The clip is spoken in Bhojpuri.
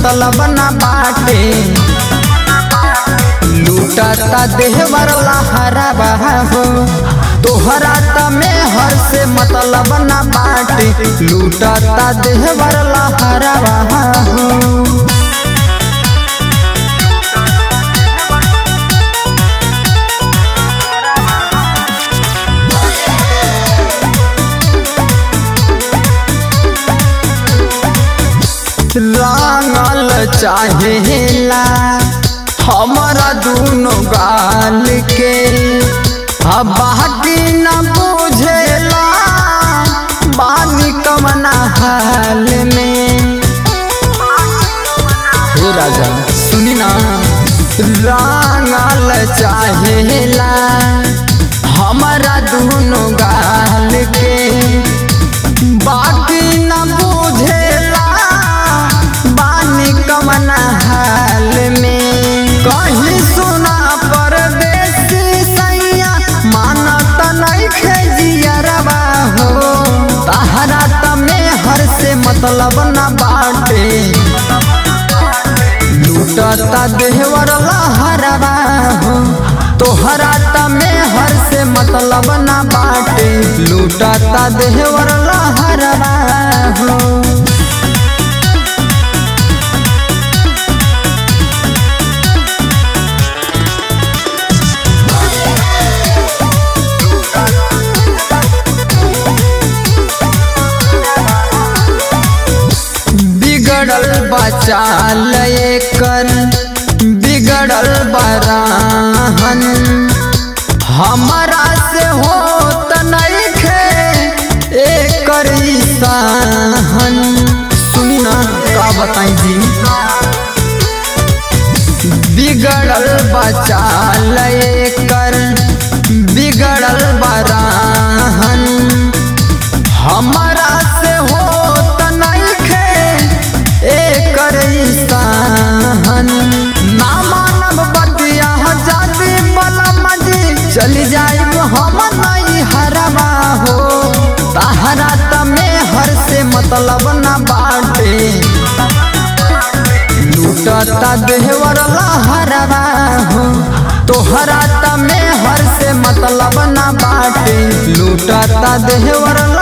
मतलब ना बाटे लूटता देहवर लहरावा हो तोहरा त में हर से मतलब ना बाटे लूटता देहवर लहरावा हो रंगल चाहेला हमारा दूनो गाल के अब बाकी न बुझेला बानी कमना हाल में हे राजा सुनी ना रंगल चाहेला हमारा दूनो गाल के बाकी न बुझेला बानी कमना हाल में कहीं सुना परदेसी सैया मानत नहीं खेजियरवा हो तहरा तमे हर से मतलब न बाटे लूटता देहवर लहरवा हो तोहरा तमे हर से मतलब न बाटे लूटता देहवर लहरवा हो बिगड़ल बचाल कर बिगड़ल बराहन हमारा से होत नहीं खे एकर सहन सुनी ना का बताई जी बिगड़ल बचाल कर बिगड़ल बराहन हमारा से होत नहीं खे एकर सहन ना मानब बतिया जाति बलम जी चली जाइब हम नहीं हरवा हो तहरा तमे हर से मतलब न बाटे लूटता देहवर लहरवा हो तोहरा तमे हर से मतलब न बाटे लूटता देहवर